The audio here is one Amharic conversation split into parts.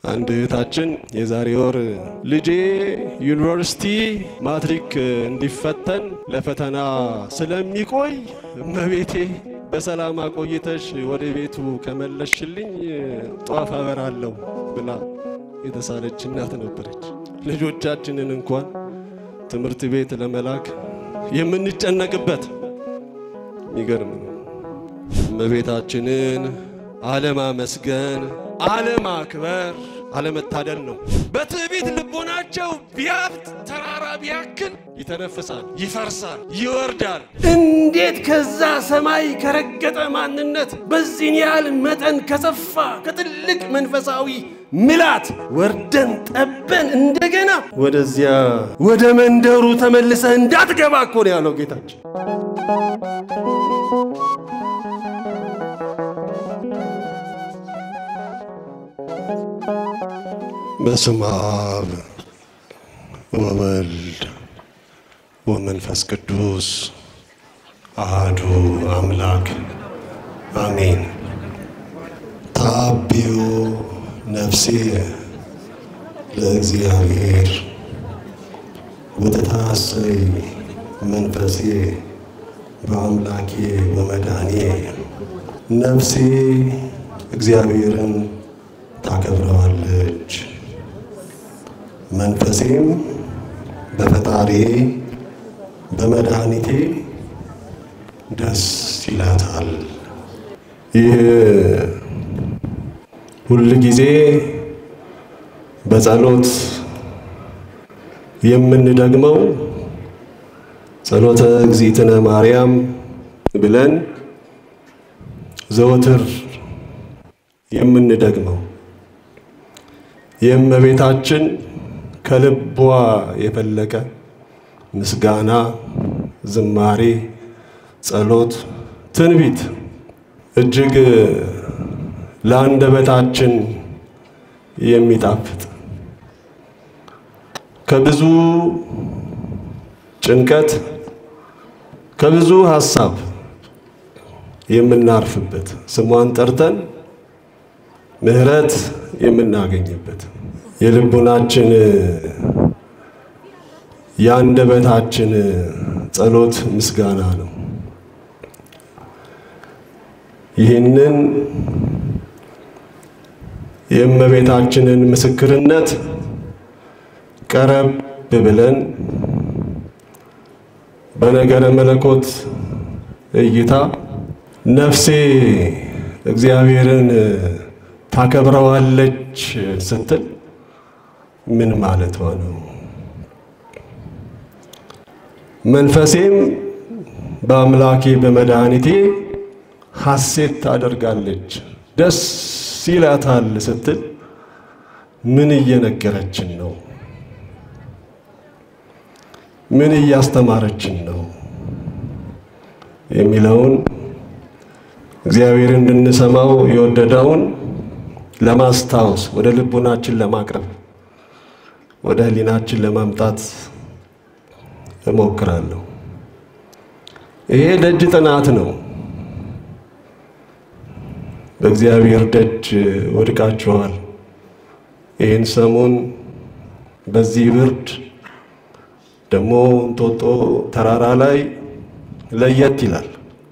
አንድ እህታችን የዛሬ ወር ልጄ ዩኒቨርሲቲ ማትሪክ እንዲፈተን ለፈተና ስለሚቆይ እመቤቴ በሰላም አቆይተሽ ወደ ቤቱ ከመለሽልኝ ጧፍ አበራለሁ ብላ የተሳለች እናት ነበረች። ልጆቻችንን እንኳን ትምህርት ቤት ለመላክ የምንጨነቅበት የሚገርም ነው። እመቤታችንን አለማመስገን፣ አለማክበር አለመታደል ነው። በትዕቢት ልቦናቸው ቢያብጥ ተራራ ቢያክል ይተነፍሳል፣ ይፈርሳል፣ ይወርዳል። እንዴት ከዛ ሰማይ ከረገጠ ማንነት በዚህን ያህል መጠን ከሰፋ ከትልቅ መንፈሳዊ ምላት ወርደን ጠበን እንደገና ወደዚያ ወደ መንደሩ ተመልሰህ እንዳትገባ እኮ ነው ያለው ጌታችን። በስመ አብ ወወልድ ወመንፈስ ቅዱስ አሐዱ አምላክ አሜን። ታቢዮ ነፍሴ ለእግዚአብሔር ወተታሰይ መንፈሴ በአምላኬ በመድኃኔ ነፍሴ እግዚአብሔርን ታከብረዋለች መንፈሴም በፈጣሪ በመድኃኒቴ ደስ ይላታል። ይህ ሁል ጊዜ በጸሎት የምንደግመው ጸሎተ እግዚእትነ ማርያም ብለን ዘወትር የምንደግመው የእመቤታችን ከልቧ የፈለቀ ምስጋና፣ ዝማሬ፣ ጸሎት፣ ትንቢት እጅግ ለአንደበታችን የሚጣፍጥ ከብዙ ጭንቀት ከብዙ ሀሳብ የምናርፍበት ስሟን ጠርተን ምሕረት የምናገኝበት የልቡናችን የአንደበታችን ጸሎት ምስጋና ነው። ይህንን የእመቤታችንን ምስክርነት ቀረብ ብለን በነገረ መለኮት እይታ ነፍሴ እግዚአብሔርን ታከብረዋለች ስትል ምን ማለቷ ነው? መንፈሴም በአምላኬ በመድኃኒቴ ሐሴት ታደርጋለች ደስ ይላታል ስትል ምን እየነገረችን ነው? ምን እያስተማረችን ነው? የሚለውን እግዚአብሔር እንድንሰማው የወደደውን ለማስታወስ ወደ ልቡናችን ለማቅረብ ወደ ሕሊናችን ለማምጣት እሞክራለሁ። ይሄ ደጅ ጥናት ነው። በእግዚአብሔር ደጅ ወድቃችኋል። ይህን ሰሞን በዚህ ብርድ ደግሞ እንጦጦ ተራራ ላይ ለየት ይላል።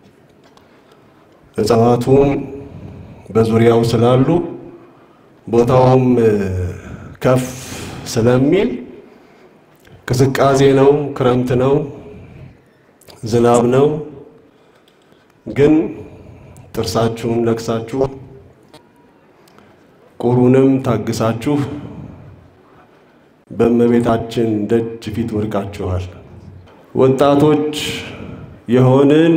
እጽዋቱም በዙሪያው ስላሉ ቦታውም ከፍ ስለሚል ቅዝቃዜ ነው፣ ክረምት ነው፣ ዝናብ ነው። ግን ጥርሳችሁን ነክሳችሁ ቁሩንም ታግሳችሁ በእመቤታችን ደጅ ፊት ወድቃችኋል። ወጣቶች የሆንን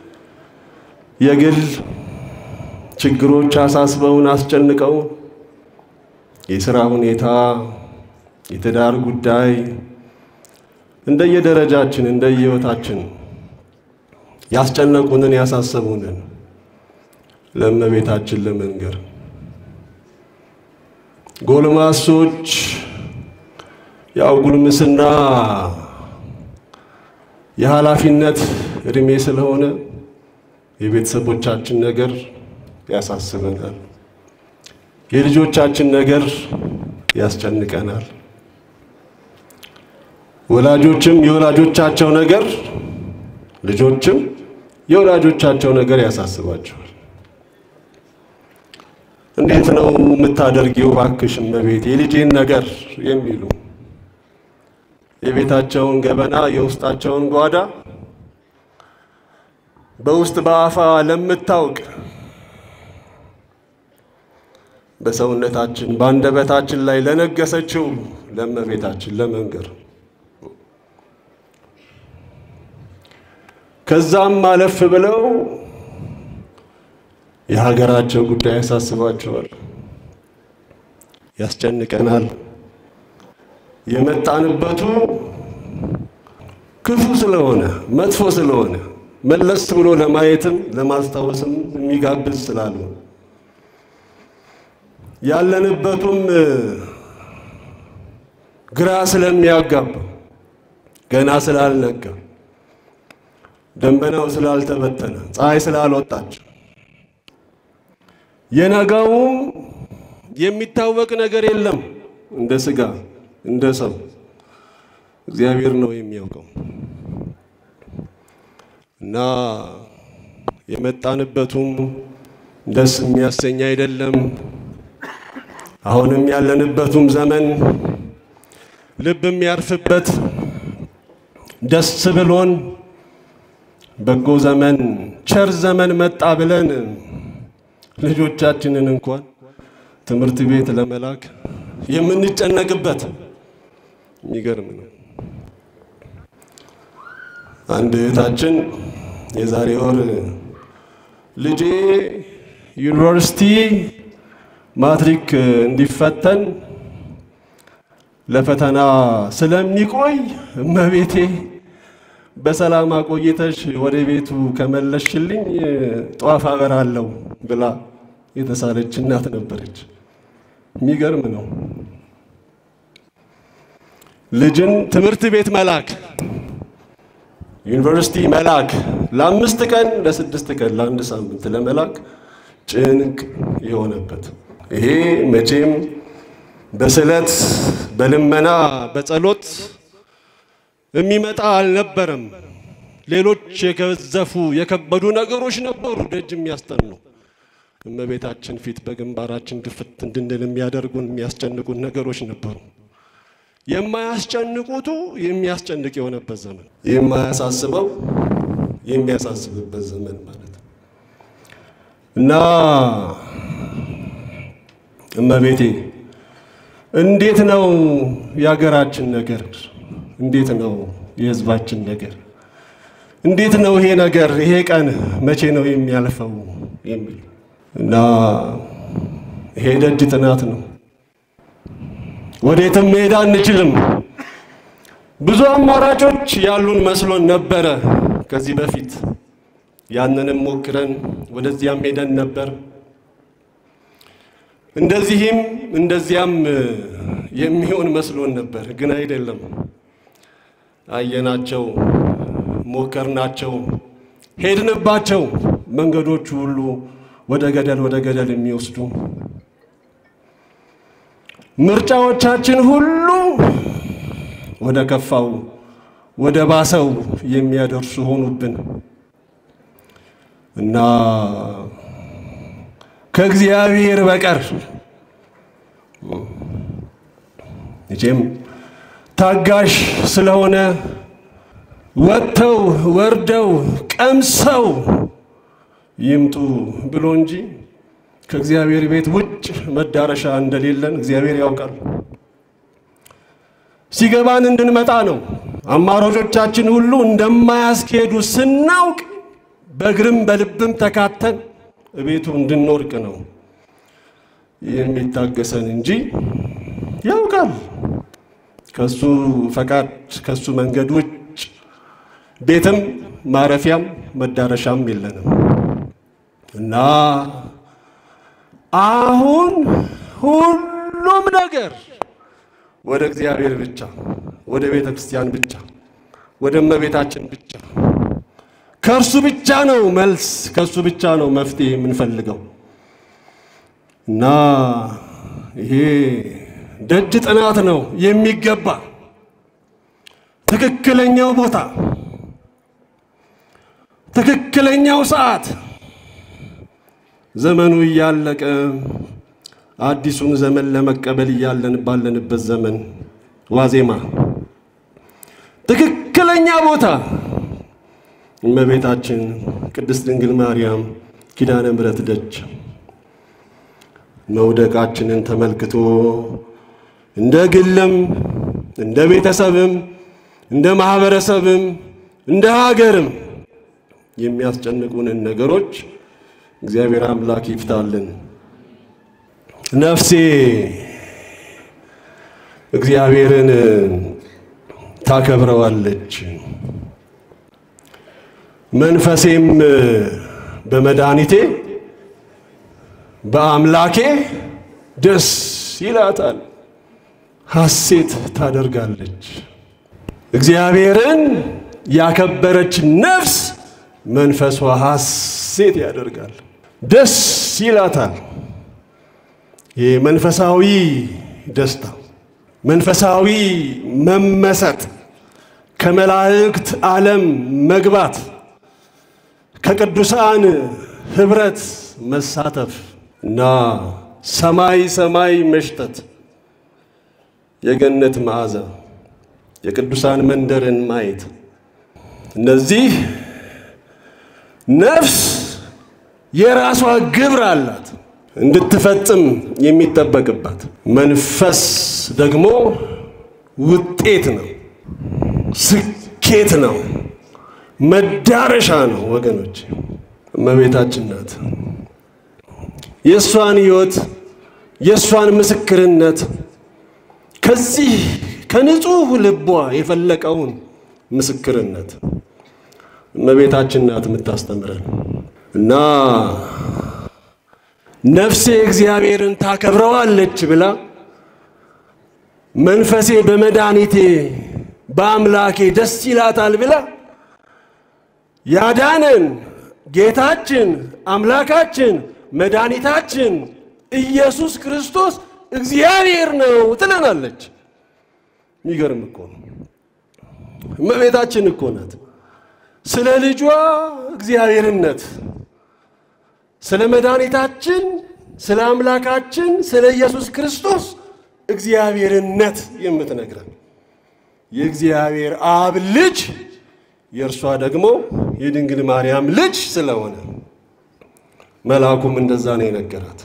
የግል ችግሮች አሳስበውን አስጨንቀው የሥራ ሁኔታ፣ የትዳር ጉዳይ እንደየደረጃችን እንደየሕይወታችን ያስጨነቁንን ያሳሰቡንን ለእመቤታችን ለመንገር ጎልማሶች ያው ጉልምስና የኃላፊነት እድሜ ስለሆነ የቤተሰቦቻችን ነገር ያሳስበናል። የልጆቻችን ነገር ያስጨንቀናል። ወላጆችም የወላጆቻቸው ነገር፣ ልጆችም የወላጆቻቸው ነገር ያሳስባቸዋል። እንዴት ነው የምታደርጊው እባክሽ እመቤት የልጄን ነገር የሚሉ የቤታቸውን ገበና የውስጣቸውን ጓዳ በውስጥ በአፋ ለምታውቅ በሰውነታችን በአንደበታችን ላይ ለነገሰችው ለእመቤታችን ለመንገር ከዛም አለፍ ብለው የሀገራቸው ጉዳይ ያሳስባቸዋል፣ ያስጨንቀናል። የመጣንበቱ ክፉ ስለሆነ መጥፎ ስለሆነ መለስ ብሎ ለማየትም ለማስታወስም የሚጋብዝ ስላልሆነ ያለንበቱም ግራ ስለሚያጋባ ገና ስላልነጋ ደመናው ስላልተበተነ ፀሐይ ስላልወጣች የነጋውም የሚታወቅ ነገር የለም። እንደ ስጋ እንደ ሰው እግዚአብሔር ነው የሚያውቀው እና የመጣንበቱም ደስ የሚያሰኝ አይደለም። አሁንም ያለንበቱም ዘመን ልብ የሚያርፍበት ደስ ብሎን በጎ ዘመን ቸር ዘመን መጣ ብለን ልጆቻችንን እንኳን ትምህርት ቤት ለመላክ የምንጨነቅበት የሚገርም ነው። አንድ እህታችን የዛሬ ወር ልጄ ዩኒቨርሲቲ ማትሪክ እንዲፈተን ለፈተና ስለሚቆይ እመቤቴ በሰላም አቆይተሽ ወደ ቤቱ ከመለሽልኝ ጧፍ አበራለሁ ብላ የተሳለች እናት ነበረች። የሚገርም ነው። ልጅን ትምህርት ቤት መላክ፣ ዩኒቨርሲቲ መላክ፣ ለአምስት ቀን ለስድስት ቀን ለአንድ ሳምንት ለመላክ ጭንቅ የሆነበት ይሄ መቼም በስለት በልመና በጸሎት የሚመጣ አልነበረም። ሌሎች የገዘፉ የከበዱ ነገሮች ነበሩ ደጅ የሚያስጠኑ እመቤታችን ፊት በግንባራችን ድፍት እንድንል የሚያደርጉን የሚያስጨንቁን ነገሮች ነበሩ። የማያስጨንቁቱ የሚያስጨንቅ የሆነበት ዘመን፣ የማያሳስበው የሚያሳስብበት ዘመን ማለት ነው እና እመቤቴ እንዴት ነው የሀገራችን ነገር? እንዴት ነው የሕዝባችን ነገር? እንዴት ነው ይሄ ነገር ይሄ ቀን መቼ ነው የሚያልፈው የሚል እና ይሄ ደጅ ጥናት ነው። ወዴትም መሄድ አንችልም። ብዙ አማራጮች ያሉን መስሎን ነበረ ከዚህ በፊት ያንንም ሞክረን ወደዚያም ሄደን ነበር። እንደዚህም እንደዚያም የሚሆን መስሎን ነበር፣ ግን አይደለም። አየናቸው፣ ሞከርናቸው፣ ሄድንባቸው። መንገዶቹ ሁሉ ወደ ገደል ወደ ገደል የሚወስዱ ምርጫዎቻችን ሁሉ ወደ ከፋው ወደ ባሰው የሚያደርሱ ሆኑብን እና ከእግዚአብሔር በቀር መቼም ታጋሽ ስለሆነ ወጥተው ወርደው ቀምሰው ይምጡ ብሎ እንጂ ከእግዚአብሔር ቤት ውጭ መዳረሻ እንደሌለን እግዚአብሔር ያውቃል። ሲገባን እንድንመጣ ነው። አማራጮቻችን ሁሉ እንደማያስኬዱ ስናውቅ በእግርም በልብም ተካተን ቤቱ እንድንወርቅ ነው የሚታገሰን እንጂ ያውቃል። ከሱ ፈቃድ ከሱ መንገድ ውጭ ቤትም ማረፊያም መዳረሻም የለንም እና አሁን ሁሉም ነገር ወደ እግዚአብሔር ብቻ፣ ወደ ቤተ ክርስቲያን ብቻ፣ ወደ እመቤታችን ብቻ ከእርሱ ብቻ ነው መልስ፣ ከእርሱ ብቻ ነው መፍትሄ የምንፈልገው። እና ይሄ ደጅ ጥናት ነው የሚገባ ትክክለኛው ቦታ፣ ትክክለኛው ሰዓት ዘመኑ እያለቀ አዲሱን ዘመን ለመቀበል እያለን ባለንበት ዘመን ዋዜማ ትክክለኛ ቦታ እመቤታችን ቅድስት ድንግል ማርያም ኪዳነ ምሕረት ደጅ መውደቃችንን ተመልክቶ እንደ ግልም እንደ ቤተሰብም እንደ ማህበረሰብም እንደ ሀገርም የሚያስጨንቁንን ነገሮች እግዚአብሔር አምላክ ይፍታልን። ነፍሴ እግዚአብሔርን ታከብረዋለች፣ መንፈሴም በመድኃኒቴ በአምላኬ ደስ ይላታል፣ ሐሴት ታደርጋለች። እግዚአብሔርን ያከበረች ነፍስ መንፈሷ ሐሴት ያደርጋል፣ ደስ ይላታል። ይህ መንፈሳዊ ደስታ፣ መንፈሳዊ መመሰጥ፣ ከመላእክት ዓለም መግባት፣ ከቅዱሳን ኅብረት መሳተፍ እና ሰማይ ሰማይ መሽተት፣ የገነት መዓዛ፣ የቅዱሳን መንደርን ማየት እነዚህ ነፍስ የራሷ ግብር አላት እንድትፈጽም የሚጠበቅባት። መንፈስ ደግሞ ውጤት ነው፣ ስኬት ነው፣ መዳረሻ ነው። ወገኖች እመቤታችን ናት። የእሷን ሕይወት የእሷን ምስክርነት ከዚህ ከንጹሕ ልቧ የፈለቀውን ምስክርነት እመቤታችን ናት የምታስተምረን እና ነፍሴ እግዚአብሔርን ታከብረዋለች ብላ መንፈሴ በመድኃኒቴ በአምላኬ ደስ ይላታል ብላ ያዳነን ጌታችን አምላካችን መድኃኒታችን ኢየሱስ ክርስቶስ እግዚአብሔር ነው ትለናለች። የሚገርም እኮ ነው። እመቤታችን እኮ ናት ስለ ልጇ እግዚአብሔርነት ስለ መድኃኒታችን ስለ አምላካችን ስለ ኢየሱስ ክርስቶስ እግዚአብሔርነት የምትነግረን የእግዚአብሔር አብ ልጅ የእርሷ ደግሞ የድንግል ማርያም ልጅ ስለሆነ መልአኩም እንደዛ ነው የነገራት።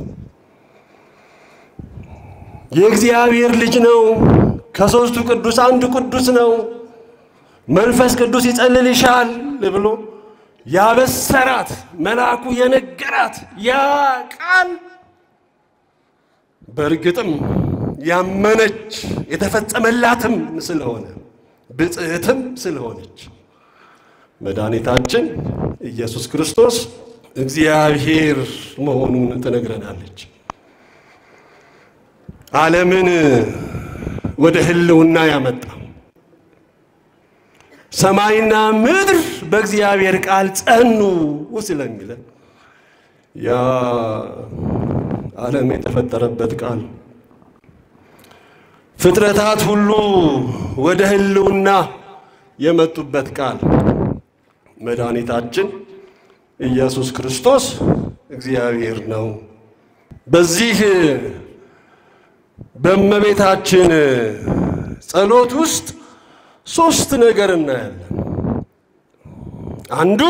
የእግዚአብሔር ልጅ ነው፣ ከሦስቱ ቅዱስ አንዱ ቅዱስ ነው፣ መንፈስ ቅዱስ ይጸልልሻል ብሎ ያበሰራት መልአኩ የነገራት ያ ቃል በእርግጥም ያመነች የተፈጸመላትም ስለሆነ ብጽሕትም ስለሆነች መድኃኒታችን ኢየሱስ ክርስቶስ እግዚአብሔር መሆኑን ትነግረናለች። ዓለምን ወደ ሕልውና ያመጣ ሰማይና ምድር በእግዚአብሔር ቃል ጸኑ ስለሚለን ያ ዓለም የተፈጠረበት ቃል ፍጥረታት ሁሉ ወደ ሕልውና የመጡበት ቃል መድኃኒታችን ኢየሱስ ክርስቶስ እግዚአብሔር ነው። በዚህ በእመቤታችን ጸሎት ውስጥ ሶስት ነገር እናያለን። አንዱ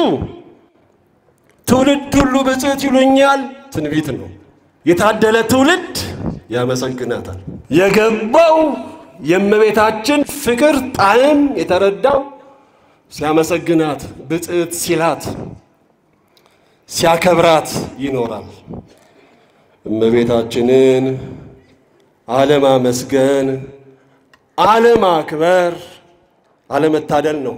ትውልድ ሁሉ ብፅዕት ይሉኛል ትንቢት ነው። የታደለ ትውልድ ያመሰግናታል። የገባው የእመቤታችን ፍቅር ጣዕም የተረዳው ሲያመሰግናት ብፅዕት ሲላት ሲያከብራት ይኖራል። እመቤታችንን አለማመስገን፣ አለማክበር አለመታደል ነው፣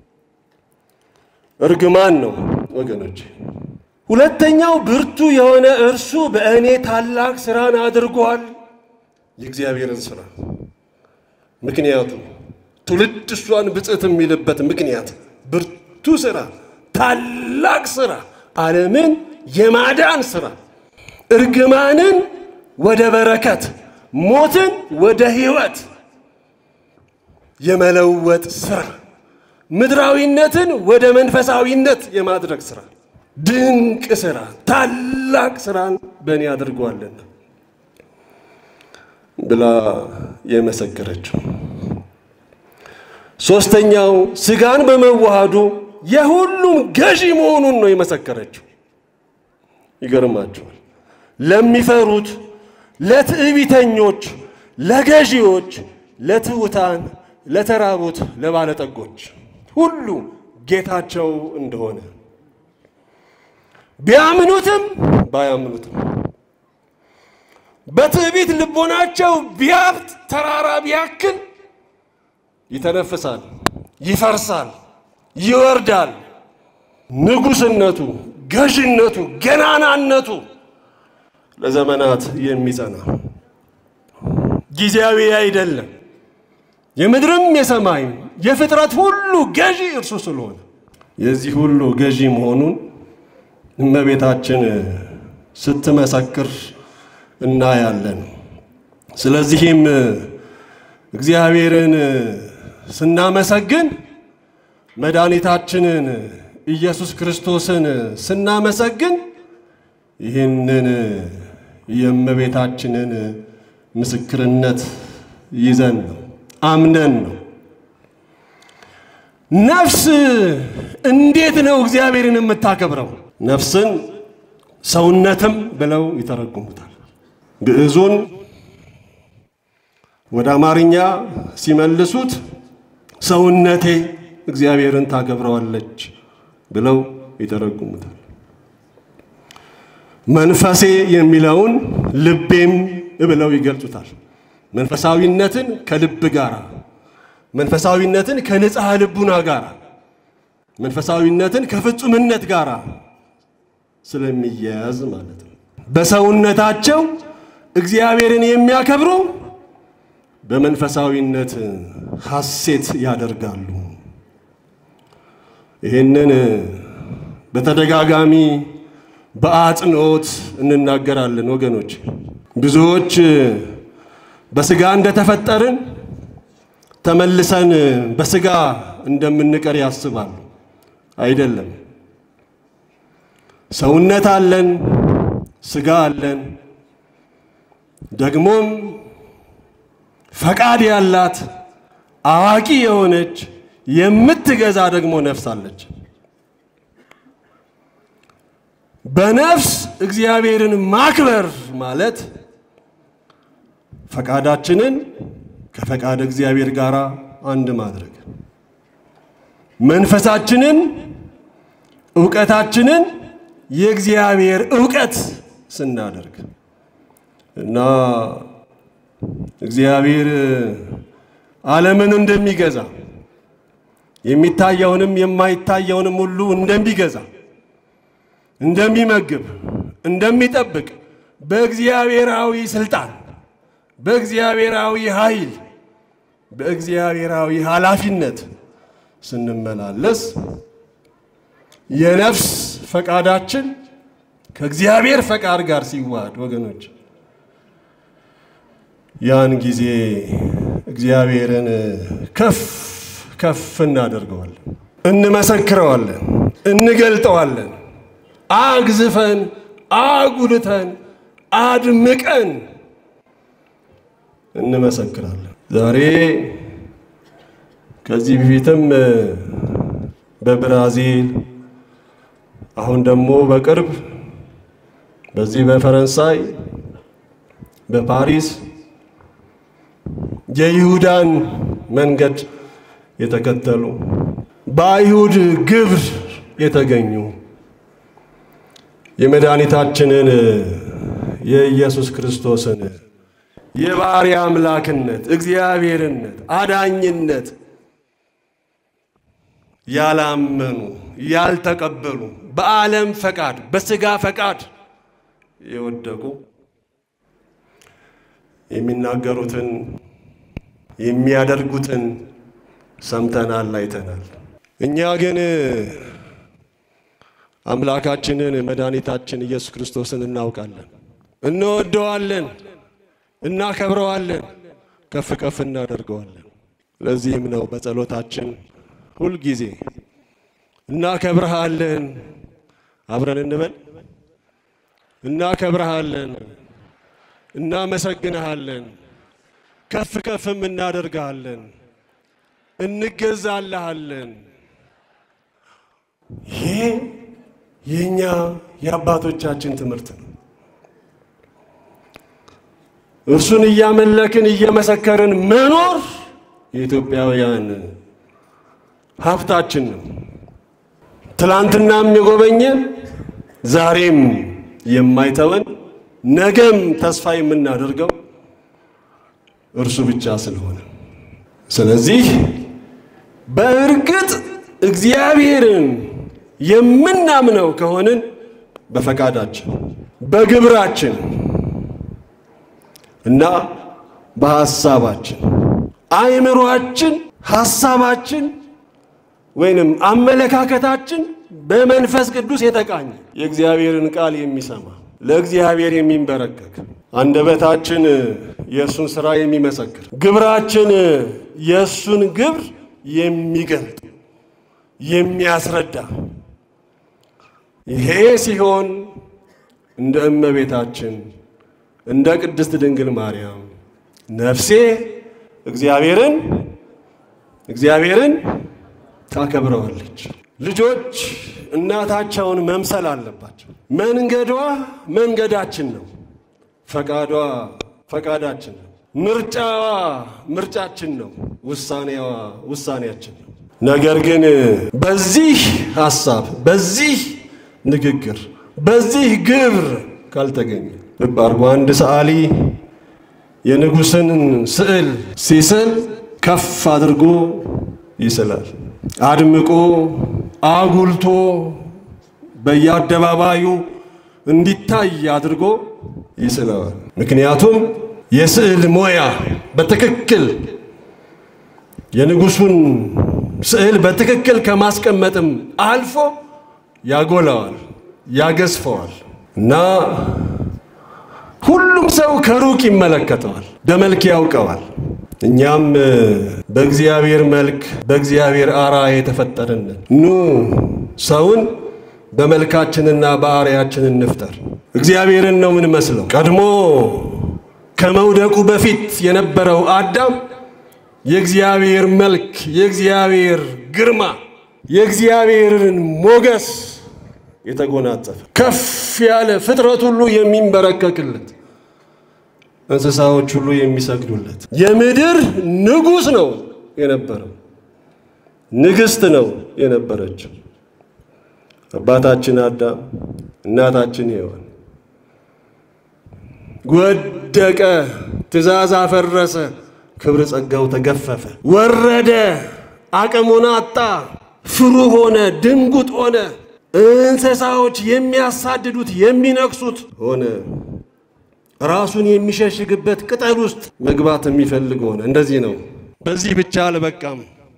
እርግማን ነው ወገኖች። ሁለተኛው ብርቱ የሆነ እርሱ በእኔ ታላቅ ስራን አድርጓል። የእግዚአብሔርን ስራ ምክንያቱም ትውልድ እሷን ብፅዕት የሚልበት ምክንያት ብርቱ ስራ፣ ታላቅ ስራ፣ ዓለምን የማዳን ስራ፣ እርግማንን ወደ በረከት፣ ሞትን ወደ ሕይወት የመለወጥ ሥራ፣ ምድራዊነትን ወደ መንፈሳዊነት የማድረግ ሥራ፣ ድንቅ ሥራ፣ ታላቅ ሥራን በእኔ አድርጓልና ብላ የመሰከረችው። ሦስተኛው ሥጋን በመዋሃዱ የሁሉም ገዢ መሆኑን ነው የመሰከረችው። ይገርማቸዋል። ለሚፈሩት፣ ለትዕቢተኞች፣ ለገዢዎች፣ ለትሑታን፣ ለተራቡት፣ ለባለጠጎች ሁሉ ጌታቸው እንደሆነ ቢያምኑትም ባያምኑትም በትዕቢት ልቦናቸው ቢያብጥ ተራራ ቢያክል ይተነፍሳል፣ ይፈርሳል፣ ይወርዳል። ንጉሥነቱ፣ ገዥነቱ፣ ገናናነቱ ለዘመናት የሚጸና ጊዜያዊ አይደለም። የምድርም የሰማይም የፍጥረት ሁሉ ገዢ እርሱ ስለሆነ የዚህ ሁሉ ገዢ መሆኑን እመቤታችን ስትመሰክር እናያለን። ስለዚህም እግዚአብሔርን ስናመሰግን መድኃኒታችንን ኢየሱስ ክርስቶስን ስናመሰግን ይህንን የእመቤታችንን ምስክርነት ይዘን ነው አምነን ነው። ነፍስ እንዴት ነው እግዚአብሔርን የምታከብረው? ነፍስን ሰውነትም ብለው ይተረጉሙታል። ግዕዙን ወደ አማርኛ ሲመልሱት ሰውነቴ እግዚአብሔርን ታከብረዋለች ብለው ይተረጉሙታል። መንፈሴ የሚለውን ልቤም ብለው ይገልጹታል። መንፈሳዊነትን ከልብ ጋር፣ መንፈሳዊነትን ከንጽሐ ልቡና ጋር፣ መንፈሳዊነትን ከፍጹምነት ጋር ስለሚያያዝ ማለት ነው። በሰውነታቸው እግዚአብሔርን የሚያከብሩ በመንፈሳዊነት ሐሴት ያደርጋሉ። ይህንን በተደጋጋሚ በአጽንኦት እንናገራለን ወገኖች። ብዙዎች በሥጋ እንደተፈጠርን ተመልሰን በሥጋ እንደምንቀር ያስባሉ። አይደለም። ሰውነት አለን፣ ሥጋ አለን። ደግሞም ፈቃድ ያላት አዋቂ የሆነች የምትገዛ ደግሞ ነፍስ አለች። በነፍስ እግዚአብሔርን ማክበር ማለት ፈቃዳችንን ከፈቃድ እግዚአብሔር ጋር አንድ ማድረግ፣ መንፈሳችንን እውቀታችንን የእግዚአብሔር እውቀት ስናደርግ እና እግዚአብሔር ዓለምን እንደሚገዛ የሚታየውንም የማይታየውንም ሁሉ እንደሚገዛ እንደሚመግብ እንደሚጠብቅ በእግዚአብሔራዊ ስልጣን በእግዚአብሔራዊ ኃይል በእግዚአብሔራዊ ኃላፊነት ስንመላለስ የነፍስ ፈቃዳችን ከእግዚአብሔር ፈቃድ ጋር ሲዋሃድ ወገኖች ያን ጊዜ እግዚአብሔርን ከፍ ከፍ እናደርገዋለን፣ እንመሰክረዋለን፣ እንገልጠዋለን አግዝፈን አጉልተን አድምቀን እንመሰክራለን። ዛሬ ከዚህ በፊትም በብራዚል አሁን ደግሞ በቅርብ በዚህ በፈረንሳይ በፓሪስ የይሁዳን መንገድ የተከተሉ በአይሁድ ግብር የተገኙ የመድኃኒታችንን የኢየሱስ ክርስቶስን የባሕርይ አምላክነት፣ እግዚአብሔርነት፣ አዳኝነት ያላመኑ ያልተቀበሉ በዓለም ፈቃድ በሥጋ ፈቃድ የወደቁ የሚናገሩትን የሚያደርጉትን ሰምተናል፣ አይተናል። እኛ ግን አምላካችንን መድኃኒታችን ኢየሱስ ክርስቶስን እናውቃለን፣ እንወደዋለን። እናከብረዋለን፣ ከፍ ከፍ እናደርገዋለን። ለዚህም ነው በጸሎታችን ሁልጊዜ እናከብረሃለን፣ አብረን እንበል፣ እናከብረሃለን፣ እናመሰግንሃለን፣ ከፍ ከፍም እናደርግሃለን፣ እንገዛልሃለን። ይሄ የእኛ የአባቶቻችን ትምህርት ነው። እርሱን እያመለክን እየመሰከርን መኖር የኢትዮጵያውያን ሀብታችን ነው። ትላንትናም የጎበኘን ዛሬም የማይተወን ነገም ተስፋ የምናደርገው እርሱ ብቻ ስለሆነ ስለዚህ በእርግጥ እግዚአብሔርን የምናምነው ከሆንን በፈቃዳችን በግብራችን እና በሐሳባችን አእምሯችን፣ ሐሳባችን ወይንም አመለካከታችን በመንፈስ ቅዱስ የተቃኘ የእግዚአብሔርን ቃል የሚሰማ ለእግዚአብሔር የሚንበረከክ አንደበታችን የእሱን ሥራ የሚመሰክር ግብራችን የእሱን ግብር የሚገልጥ የሚያስረዳ ይሄ ሲሆን እንደ እመቤታችን እንደ ቅድስት ድንግል ማርያም ነፍሴ እግዚአብሔርን እግዚአብሔርን ታከብረዋለች። ልጆች እናታቸውን መምሰል አለባቸው። መንገዷ መንገዳችን ነው። ፈቃዷ ፈቃዳችን ነው። ምርጫዋ ምርጫችን ነው። ውሳኔዋ ውሳኔያችን ነው። ነገር ግን በዚህ ሐሳብ፣ በዚህ ንግግር፣ በዚህ ግብር ካልተገኘ ልብ አድርጎ አንድ ሰዓሊ የንጉሥን ስዕል ሲስል ከፍ አድርጎ ይስላል። አድምቆ አጉልቶ በየአደባባዩ እንዲታይ አድርጎ ይስለዋል። ምክንያቱም የስዕል ሞያ በትክክል የንጉሡን ስዕል በትክክል ከማስቀመጥም አልፎ ያጎላዋል፣ ያገዝፈዋል እና ሁሉም ሰው ከሩቅ ይመለከተዋል፣ በመልክ ያውቀዋል። እኛም በእግዚአብሔር መልክ በእግዚአብሔር አርአያ የተፈጠርን ኑ ሰውን በመልካችንና በአርአያችን እንፍጠር። እግዚአብሔርን ነው የምንመስለው። ቀድሞ ከመውደቁ በፊት የነበረው አዳም የእግዚአብሔር መልክ፣ የእግዚአብሔር ግርማ፣ የእግዚአብሔርን ሞገስ የተጎናጸፈ ከፍ ያለ ፍጥረት ሁሉ የሚንበረከክለት እንስሳዎች ሁሉ የሚሰግዱለት የምድር ንጉሥ ነው የነበረው። ንግሥት ነው የነበረችው። አባታችን አዳም፣ እናታችን ሔዋን ወደቀ፣ ትእዛዝ አፈረሰ፣ ክብር ጸጋው ተገፈፈ፣ ወረደ፣ አቅሙን አጣ፣ ፍሩ ሆነ፣ ድንጉጥ ሆነ፣ እንስሳዎች የሚያሳድዱት የሚነክሱት ሆነ። ራሱን የሚሸሽግበት ቅጠል ውስጥ መግባት የሚፈልግ ሆነ። እንደዚህ ነው። በዚህ ብቻ አልበቃም።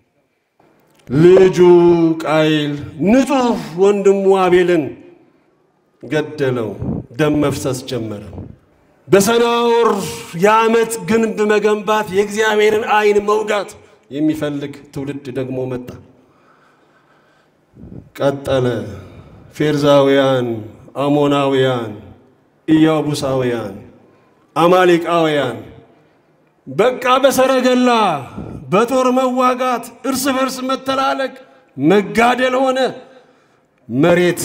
ልጁ ቃይል ንጹሕ ወንድሙ አቤልን ገደለው። ደም መፍሰስ ጀመረ። በሰናዖር የዓመት ግንብ መገንባት የእግዚአብሔርን ዓይን መውጋት የሚፈልግ ትውልድ ደግሞ መጣ። ቀጠለ። ፌርዛውያን፣ አሞናውያን፣ ኢያቡሳውያን፣ አማሌቃውያን በቃ በሰረገላ በጦር መዋጋት፣ እርስ በርስ መተላለቅ፣ መጋደል ሆነ። መሬት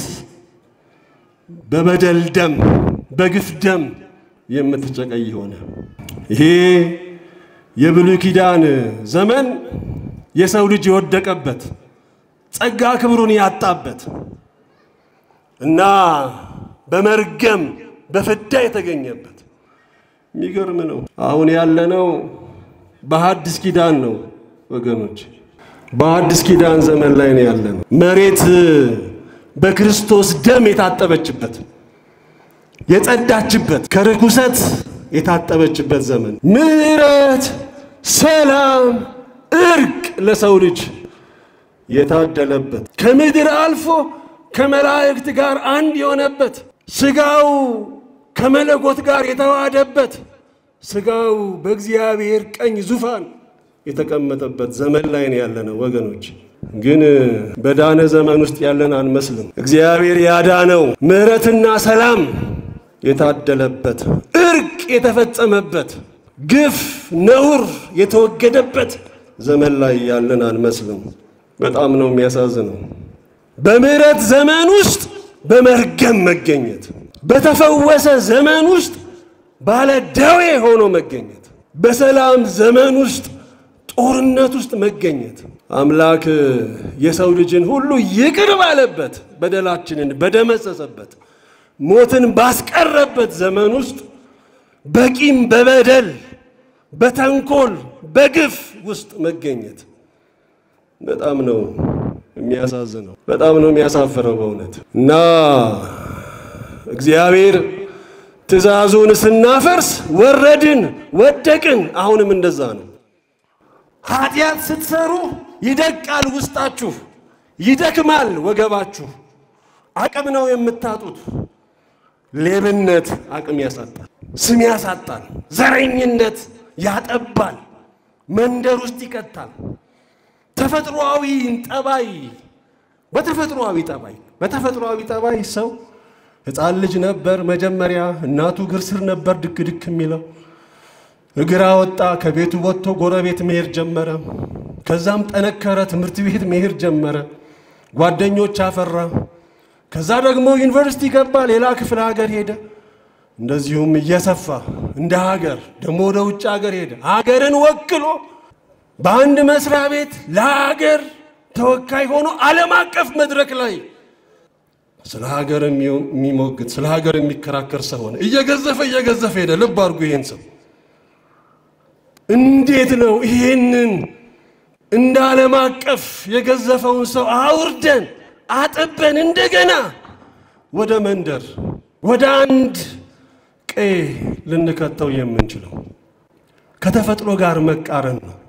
በበደል ደም፣ በግፍ ደም የምትጨቀይ ሆነ። ይሄ የብሉይ ኪዳን ዘመን የሰው ልጅ የወደቀበት ጸጋ ክብሩን ያጣበት እና በመርገም በፍዳ የተገኘበት የሚገርም ነው። አሁን ያለነው በሐዲስ ኪዳን ነው ወገኖች፣ በሐዲስ ኪዳን ዘመን ላይ ነው ያለነው። መሬት በክርስቶስ ደም የታጠበችበት የጸዳችበት ከርኩሰት የታጠበችበት ዘመን፣ ምሕረት፣ ሰላም፣ እርቅ ለሰው ልጅ የታደለበት ከምድር አልፎ ከመላእክት ጋር አንድ የሆነበት ሥጋው ከመለኮት ጋር የተዋሃደበት ስጋው በእግዚአብሔር ቀኝ ዙፋን የተቀመጠበት ዘመን ላይ ነው ያለነው ወገኖች። ግን በዳነ ዘመን ውስጥ ያለን አንመስልም። እግዚአብሔር ያዳነው ምሕረትና ሰላም የታደለበት እርቅ የተፈጸመበት ግፍ፣ ነውር የተወገደበት ዘመን ላይ ያለን አንመስልም። በጣም ነው የሚያሳዝነው። በምሕረት ዘመን ውስጥ በመርገም መገኘት፣ በተፈወሰ ዘመን ውስጥ ባለ ደዌ ሆኖ መገኘት፣ በሰላም ዘመን ውስጥ ጦርነት ውስጥ መገኘት አምላክ የሰው ልጅን ሁሉ ይቅር ባለበት በደላችንን በደመሰሰበት ሞትን ባስቀረበት ዘመን ውስጥ በቂም በበደል በተንኮል በግፍ ውስጥ መገኘት በጣም ነው የሚያሳዝነው፣ በጣም ነው የሚያሳፍረው በእውነት እና እግዚአብሔር ትእዛዙን ስናፈርስ ወረድን፣ ወደቅን። አሁንም እንደዛ ነው። ኃጢአት ስትሰሩ ይደቃል ውስጣችሁ፣ ይደክማል ወገባችሁ። አቅም ነው የምታጡት። ሌብነት አቅም ያሳጣል፣ ስም ያሳጣል፣ ዘረኝነት ያጠባል፣ መንደር ውስጥ ይቀጣል። ተፈጥሮአዊ ጠባይ በተፈጥሮአዊ ጠባይ በተፈጥሮአዊ ጠባይ ሰው ሕፃን ልጅ ነበር መጀመሪያ እናቱ እግር ስር ነበር ድክ ድክ የሚለው እግር አወጣ። ከቤቱ ወጥቶ ጎረቤት መሄድ ጀመረ። ከዛም ጠነከረ፣ ትምህርት ቤት መሄድ ጀመረ፣ ጓደኞች አፈራ። ከዛ ደግሞ ዩኒቨርሲቲ ገባ፣ ሌላ ክፍለ ሀገር ሄደ። እንደዚሁም እየሰፋ እንደ ሀገር ደግሞ ወደ ውጭ ሀገር ሄደ። ሀገርን ወክሎ በአንድ መስሪያ ቤት ለሀገር ተወካይ ሆኖ ዓለም አቀፍ መድረክ ላይ ስለ ሀገር የሚሞግት ስለ ሀገር የሚከራከር ሰው ሆነ። እየገዘፈ እየገዘፈ ሄደ። ልብ አድርጉ ይሄን ሰው እንዴት ነው ይሄንን እንደ ዓለም አቀፍ የገዘፈውን ሰው አውርደን አጥበን እንደገና ወደ መንደር ወደ አንድ ቀይ ልንከተው የምንችለው? ከተፈጥሮ ጋር መቃረን ነው።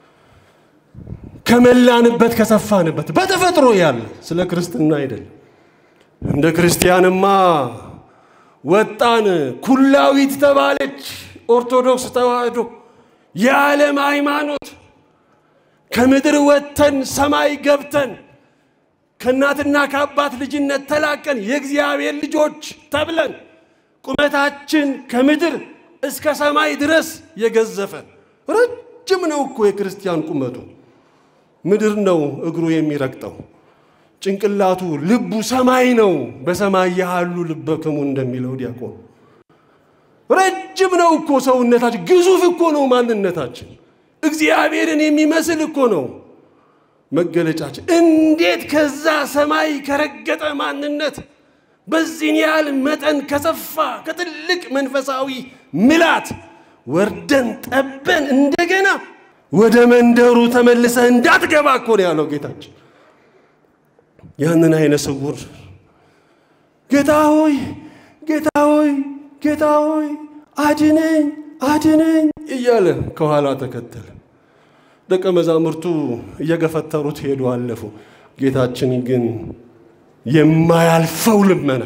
ከመላንበት ከሰፋንበት በተፈጥሮ ያለ ስለ ክርስትና አይደለም። እንደ ክርስቲያንማ ወጣን፣ ኩላዊት ተባለች ኦርቶዶክስ ተዋህዶ የዓለም ሃይማኖት ከምድር ወጥተን ሰማይ ገብተን ከእናትና ከአባት ልጅነት ተላቀን የእግዚአብሔር ልጆች ተብለን ቁመታችን ከምድር እስከ ሰማይ ድረስ የገዘፈ ረጅም ነው እኮ የክርስቲያን ቁመቱ። ምድር ነው እግሩ የሚረግጠው፣ ጭንቅላቱ ልቡ ሰማይ ነው። በሰማይ ያሉ ልበክሙ እንደሚለው ዲያቆን ረጅም ነው እኮ ሰውነታችን፣ ግዙፍ እኮ ነው ማንነታችን። እግዚአብሔርን የሚመስል እኮ ነው መገለጫችን። እንዴት ከዛ ሰማይ ከረገጠ ማንነት በዚህን ያህል መጠን ከሰፋ ከትልቅ መንፈሳዊ ምላት ወርደን ጠበን እንደገና ወደ መንደሩ ተመልሰህ እንዳትገባ እኮ ነው ያለው ጌታችን። ያንን አይነ ስውር ጌታ ሆይ ጌታ ሆይ ጌታ ሆይ አድነኝ አድነኝ እያለ ከኋላ ተከተለ። ደቀ መዛሙርቱ እየገፈተሩት ሄዱ፣ አለፉ። ጌታችን ግን የማያልፈው ልመና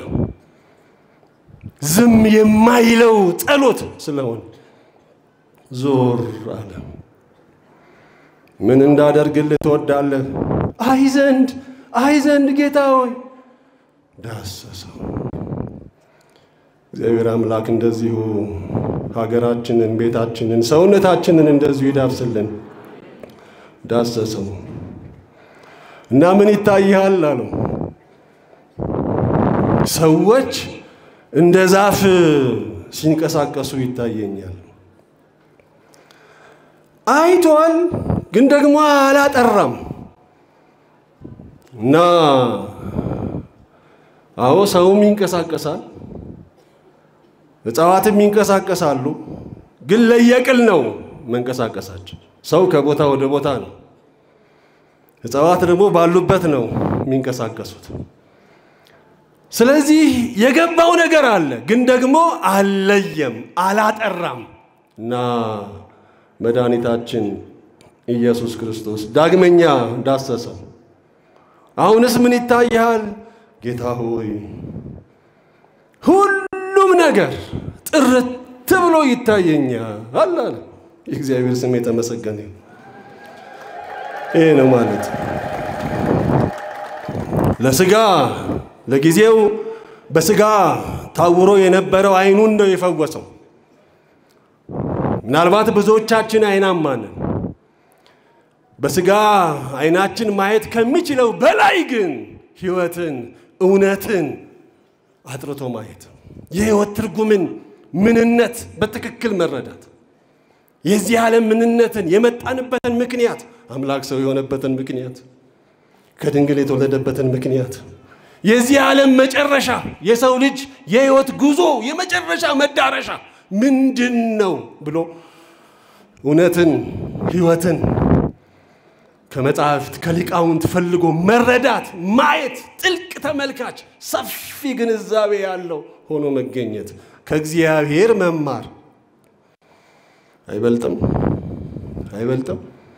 ዝም የማይለው ጸሎት ስለሆነ ዞር አለ። ምን እንዳደርግልህ ትወዳለህ? አይ ዘንድ አይ ዘንድ ጌታ ሆይ ዳሰሰው። እግዚአብሔር አምላክ እንደዚሁ ሀገራችንን፣ ቤታችንን፣ ሰውነታችንን እንደዚሁ ይዳብስልን። ዳሰሰው እና ምን ይታይሃል አለው። ሰዎች እንደ ዛፍ ሲንቀሳቀሱ ይታየኛል። አይቷል፣ ግን ደግሞ አላጠራም እና አዎ ሰውም ይንቀሳቀሳል እጽዋትም ይንቀሳቀሳሉ፣ ግን ለየቅል ነው መንቀሳቀሳቸው። ሰው ከቦታ ወደ ቦታ ነው፣ እጽዋት ደግሞ ባሉበት ነው የሚንቀሳቀሱት። ስለዚህ የገባው ነገር አለ፣ ግን ደግሞ አልለየም፣ አላጠራም እና መድኃኒታችን ኢየሱስ ክርስቶስ ዳግመኛ ዳሰሰው። አሁንስ ምን ይታይሃል? ጌታ ሆይ ሁሉም ነገር ጥርት ብሎ ይታየኛል አለ። የእግዚአብሔር ስም የተመሰገነ ይሁን። ይሄ ነው ማለት ለስጋ ለጊዜው በስጋ ታውሮ የነበረው አይኑን ነው የፈወሰው። ምናልባት ብዙዎቻችን አይናማ ነን። በስጋ አይናችን ማየት ከሚችለው በላይ ግን ሕይወትን፣ እውነትን አጥርቶ ማየት፣ የሕይወት ትርጉምን ምንነት በትክክል መረዳት፣ የዚህ ዓለም ምንነትን የመጣንበትን ምክንያት፣ አምላክ ሰው የሆነበትን ምክንያት፣ ከድንግል የተወለደበትን ምክንያት፣ የዚህ ዓለም መጨረሻ፣ የሰው ልጅ የሕይወት ጉዞ የመጨረሻ መዳረሻ ምንድን ነው ብሎ እውነትን ሕይወትን ከመጽሐፍት ከሊቃውንት ፈልጎ መረዳት፣ ማየት፣ ጥልቅ ተመልካች፣ ሰፊ ግንዛቤ ያለው ሆኖ መገኘት፣ ከእግዚአብሔር መማር አይበልጥም? አይበልጥም?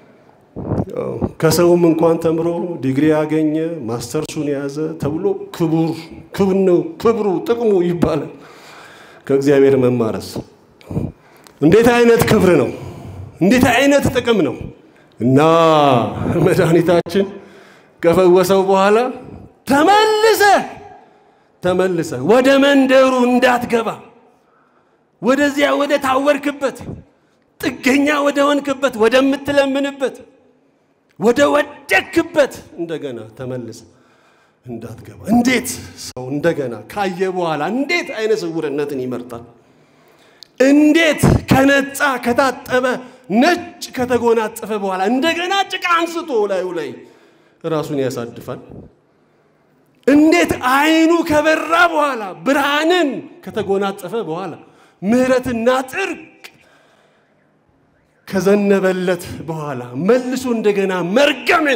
ከሰውም እንኳን ተምሮ ዲግሪ ያገኘ ማስተርሱን የያዘ ተብሎ ክቡር ክብር ነው ክብሩ ጥቅሙ ይባላል። ከእግዚአብሔር መማረስ እንዴት አይነት ክብር ነው! እንዴት አይነት ጥቅም ነው! እና መድኃኒታችን ከፈወሰው በኋላ ተመልሰ ተመልሰ ወደ መንደሩ እንዳትገባ ወደዚያ ወደ ታወርክበት ጥገኛ ወደ ሆንክበት ወደምትለምንበት ወደ ወደክበት እንደገና ተመልሰ እንዳትገባ። እንዴት ሰው እንደገና ካየ በኋላ እንዴት አይነ ስውርነትን ይመርጣል? እንዴት ከነጻ ከታጠበ ነጭ ከተጎናጸፈ በኋላ እንደገና ጭቃ አንስቶ ላዩ ላይ ራሱን ያሳድፋል? እንዴት አይኑ ከበራ በኋላ ብርሃንን ከተጎናጸፈ በኋላ ምሕረትና ጽድቅ ከዘነበለት በኋላ መልሶ እንደገና መርገምን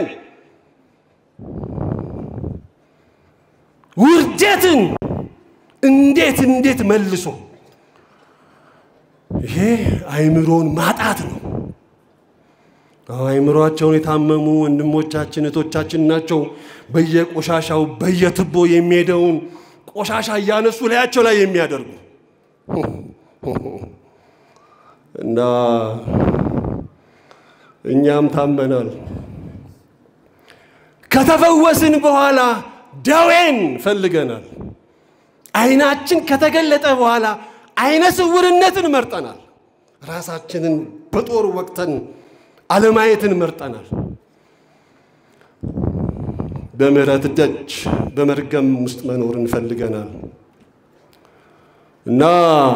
ውርደትን እንዴት እንዴት መልሶ ይሄ አይምሮን ማጣት ነው። አይምሮአቸውን የታመሙ ወንድሞቻችን እህቶቻችን ናቸው። በየቆሻሻው በየትቦ የሚሄደውን ቆሻሻ እያነሱ ላያቸው ላይ የሚያደርጉ እና እኛም ታመናል። ከተፈወስን በኋላ ደዌን ፈልገናል። አይናችን ከተገለጠ በኋላ አይነ ስውርነትን መርጠናል። ራሳችንን በጦር ወቅተን አለማየትን መርጠናል። በምሕረት ደጅ በመርገም ውስጥ መኖር እንፈልገናል እና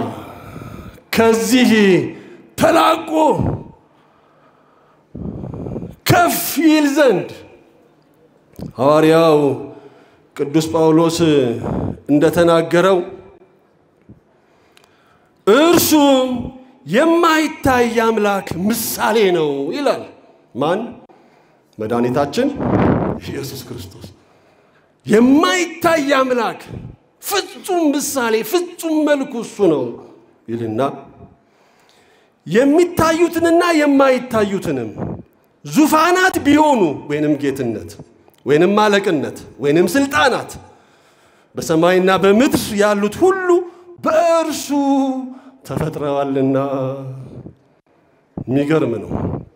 ከዚህ ተላቆ ከፍ ይል ዘንድ ሐዋርያው ቅዱስ ጳውሎስ እንደተናገረው እርሱም የማይታይ አምላክ ምሳሌ ነው ይላል። ማን? መድኃኒታችን ኢየሱስ ክርስቶስ የማይታይ አምላክ ፍጹም ምሳሌ፣ ፍጹም መልኩ እሱ ነው ይልና የሚታዩትንና የማይታዩትንም ዙፋናት ቢሆኑ ወይንም ጌትነት ወይንም አለቅነት ወይንም ስልጣናት በሰማይና በምድር ያሉት ሁሉ በእርሱ ተፈጥረዋልና። የሚገርም ነው።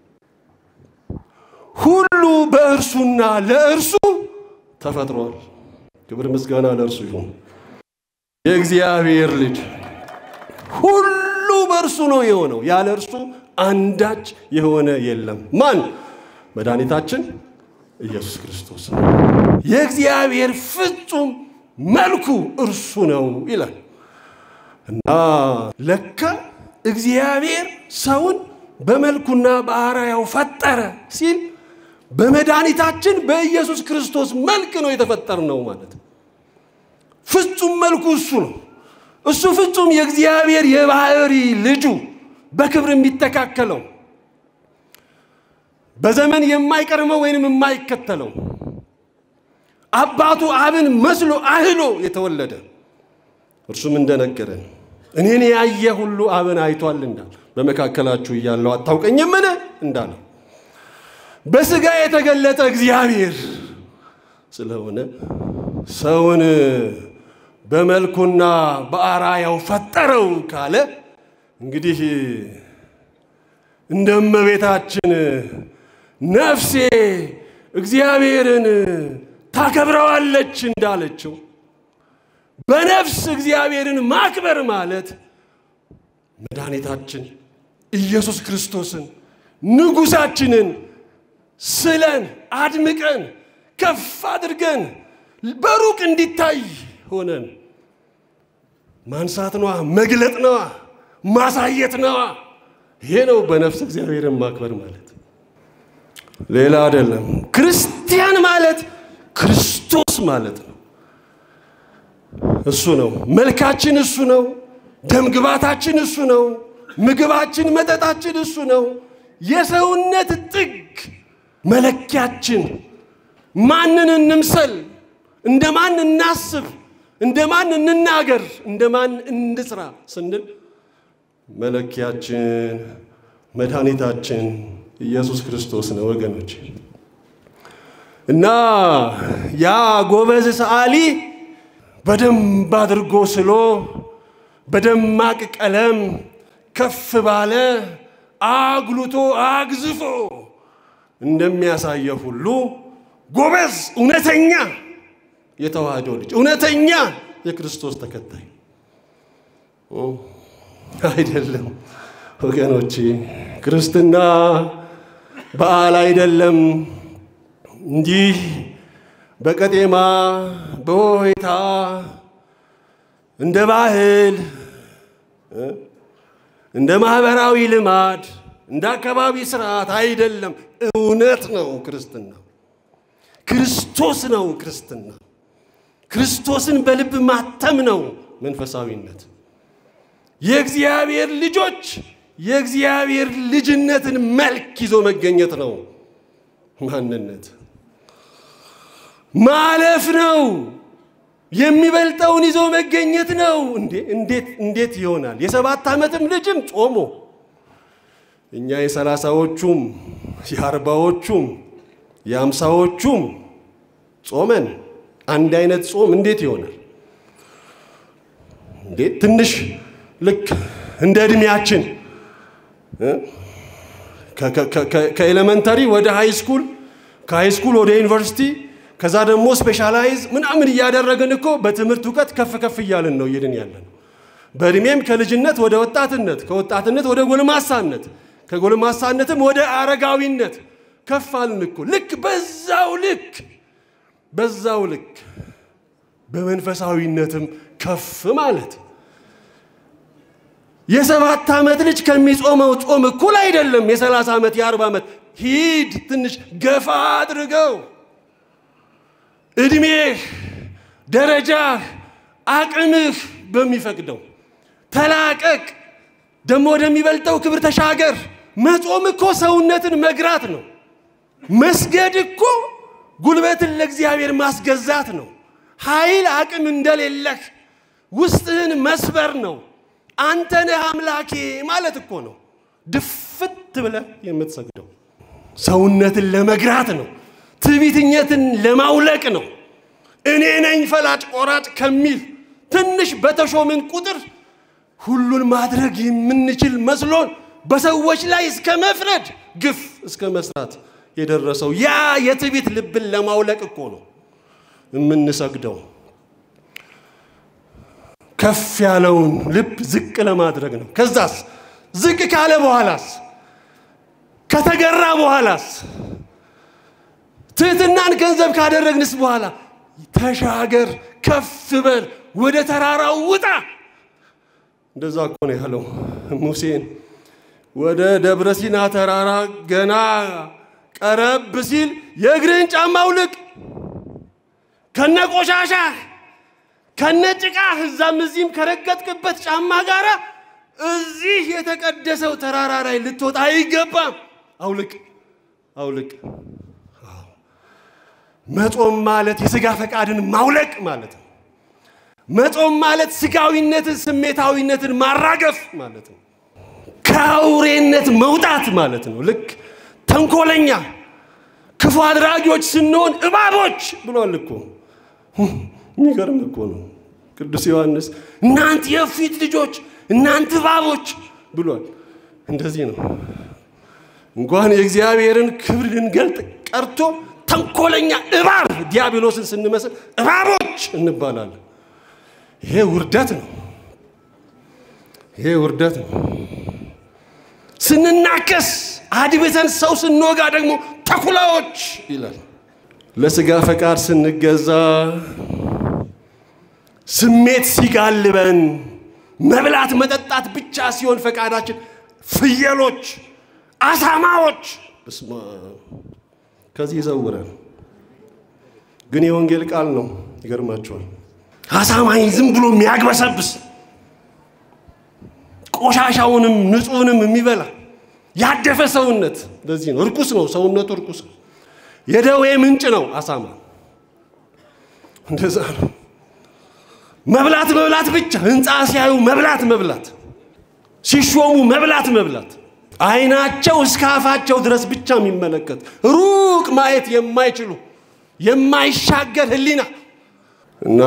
ሁሉ በእርሱና ለእርሱ ተፈጥሯል። ክብር ምስጋና ለእርሱ ይሁን። የእግዚአብሔር ልጅ ሁሉ በእርሱ ነው የሆነው፣ ያለ እርሱ አንዳች የሆነ የለም። ማን? መድኃኒታችን ኢየሱስ ክርስቶስ የእግዚአብሔር ፍጹም መልኩ እርሱ ነው ይላል እና ለካ እግዚአብሔር ሰውን በመልኩና በአርአያው ፈጠረ ሲል በመድኃኒታችን በኢየሱስ ክርስቶስ መልክ ነው የተፈጠርነው ማለት ነው። ፍጹም መልኩ እሱ ነው። እሱ ፍጹም የእግዚአብሔር የባህሪ ልጁ በክብር የሚተካከለው በዘመን የማይቀርመው ወይንም የማይከተለው አባቱ አብን መስሎ አህሎ የተወለደ እርሱም እንደነገረን እኔን ያየ ሁሉ አብን አይቷል እንዳል በመካከላችሁ እያለው አታውቀኝምን እንዳለው በሥጋ የተገለጠ እግዚአብሔር ስለሆነ ሰውን በመልኩና በአራያው ፈጠረው ካለ እንግዲህ እንደ እመቤታችን ነፍሴ እግዚአብሔርን ታከብረዋለች እንዳለችው በነፍስ እግዚአብሔርን ማክበር ማለት መድኃኒታችን ኢየሱስ ክርስቶስን ንጉሣችንን ስለን አድምቀን ከፍ አድርገን በሩቅ እንዲታይ ሆነን ማንሳት ነዋ፣ መግለጥ ነዋ፣ ማሳየት ነዋ። ይሄ ነው በነፍስ እግዚአብሔርን ማክበር ማለት፣ ሌላ አይደለም። ክርስቲያን ማለት ክርስቶስ ማለት ነው። እሱ ነው መልካችን፣ እሱ ነው ደምግባታችን፣ እሱ ነው ምግባችን፣ መጠጣችን እሱ ነው። የሰውነት ጥግ መለኪያችን ማንን እንምሰል፣ እንደ ማን እናስብ፣ እንደ ማን እንናገር፣ እንደ ማን እንስራ ስንል መለኪያችን መድኃኒታችን ኢየሱስ ክርስቶስ ነው ወገኖች። እና ያ ጎበዝ ሰዓሊ በደንብ አድርጎ ስሎ በደማቅ ቀለም ከፍ ባለ አጉልቶ አግዝፎ እንደሚያሳየው ሁሉ ጎበዝ እውነተኛ የተዋህዶ ልጅ እውነተኛ የክርስቶስ ተከታይ አይደለም ወገኖቼ። ክርስትና በዓል አይደለም። እንዲህ በቀጤማ በሆይታ እንደ ባህል እንደ ማህበራዊ ልማድ እንደ አካባቢ ስርዓት አይደለም። እውነት ነው ክርስትና። ክርስቶስ ነው ክርስትና። ክርስቶስን በልብ ማተም ነው መንፈሳዊነት። የእግዚአብሔር ልጆች የእግዚአብሔር ልጅነትን መልክ ይዞ መገኘት ነው ማንነት። ማለፍ ነው የሚበልጠውን ይዞ መገኘት ነው። እንዴት እንዴት ይሆናል? የሰባት ዓመትም ልጅም ጾሞ እኛ የሰላሳዎቹም የአርባዎቹም የአምሳዎቹም ጾመን አንድ አይነት ጾም እንዴት ይሆናል? እንዴት ትንሽ ልክ እንደ ዕድሜያችን ከኤሌመንተሪ ወደ ሃይ ስኩል ከሃይ ስኩል ወደ ዩኒቨርሲቲ ከዛ ደግሞ ስፔሻላይዝ ምናምን እያደረግን እኮ በትምህርት እውቀት ከፍ ከፍ እያልን ነው እየድን ያለን። በእድሜም ከልጅነት ወደ ወጣትነት፣ ከወጣትነት ወደ ጎልማሳነት፣ ከጎልማሳነትም ወደ አረጋዊነት ከፍ አልን እኮ። ልክ በዛው ልክ በዛው ልክ በመንፈሳዊነትም ከፍ ማለት የሰባት ዓመት ልጅ ከሚጾመው ጾም እኩል አይደለም። የሰላሳ ዓመት የአርባ ዓመት ሂድ ትንሽ ገፋ አድርገው እድሜህ፣ ደረጃህ፣ አቅምህ በሚፈቅደው ተላቀቅ፣ ደግሞ ወደሚበልጠው ክብር ተሻገር። መጾም እኮ ሰውነትን መግራት ነው። መስገድ እኮ ጉልበትን ለእግዚአብሔር ማስገዛት ነው። ኃይል አቅም እንደሌለህ ውስጥህን መስበር ነው። አንተ ነህ አምላኬ ማለት እኮ ነው። ድፍት ብለህ የምትሰግደው ሰውነትን ለመግራት ነው። ትዕቢተኝነትን ለማውለቅ ነው። እኔ ነኝ ፈላጭ ቆራጭ ከሚል ትንሽ በተሾምን ቁጥር ሁሉን ማድረግ የምንችል መስሎን በሰዎች ላይ እስከ መፍረድ ግፍ እስከ መስራት የደረሰው ያ የትዕቢት ልብን ለማውለቅ እኮ ነው የምንሰግደው። ከፍ ያለውን ልብ ዝቅ ለማድረግ ነው። ከዛስ ዝቅ ካለ በኋላስ ከተገራ በኋላስ ትህትናን ገንዘብ ካደረግንስ በኋላ ተሻገር፣ ከፍ በል፣ ወደ ተራራው ውጣ። እንደዛ እኮ ነው ያለው ሙሴን። ወደ ደብረ ሲና ተራራ ገና ቀረብ ሲል የእግርህን ጫማ አውልቅ፣ ከነ ቆሻሻህ ከነ ጭቃህ እዛም እዚህም ከረገጥክበት ጫማ ጋር እዚህ የተቀደሰው ተራራ ላይ ልትወጣ አይገባም። አውልቅ አውልቅ። መጾም ማለት የሥጋ ፈቃድን ማውለቅ ማለት ነው። መጾም ማለት ሥጋዊነትን፣ ስሜታዊነትን ማራገፍ ማለት ነው። ከአውሬነት መውጣት ማለት ነው። ልክ ተንኮለኛ ክፉ አድራጊዎች ስንሆን እባቦች ብሏል እኮ። የሚገርም እኮ ነው ቅዱስ ዮሐንስ። እናንተ የፊት ልጆች እናንተ እባቦች ብሏል። እንደዚህ ነው። እንኳን የእግዚአብሔርን ክብር ልንገልጥ ቀርቶ ተንኮለኛ እባብ ዲያብሎስን ስንመስል እባቦች እንባላለን። ይሄ ውርደት ነው። ይሄ ውርደት ነው። ስንናከስ አድብተን ሰው ስንወጋ ደግሞ ተኩላዎች ይላል። ለስጋ ፈቃድ ስንገዛ ስሜት ሲጋልበን መብላት መጠጣት ብቻ ሲሆን ፈቃዳችን ፍየሎች፣ አሳማዎች በስመ አብ ከዚህ ይዘውረን። ግን የወንጌል ቃል ነው። ይገርማቸዋል። አሳማኝ ዝም ብሎ የሚያግበሰብስ ቆሻሻውንም ንጹሕንም የሚበላ ያደፈ ሰውነት ለዚህ ነው እርኩስ ነው። ሰውነቱ እርኩስ ነው። የደዌ ምንጭ ነው አሳማ። እንደዛ ነው። መብላት መብላት ብቻ ህንፃ ሲያዩ መብላት መብላት፣ ሲሾሙ መብላት መብላት፣ አይናቸው እስከ አፋቸው ድረስ ብቻ የሚመለከት ሩቅ ማየት የማይችሉ የማይሻገር ህሊና እና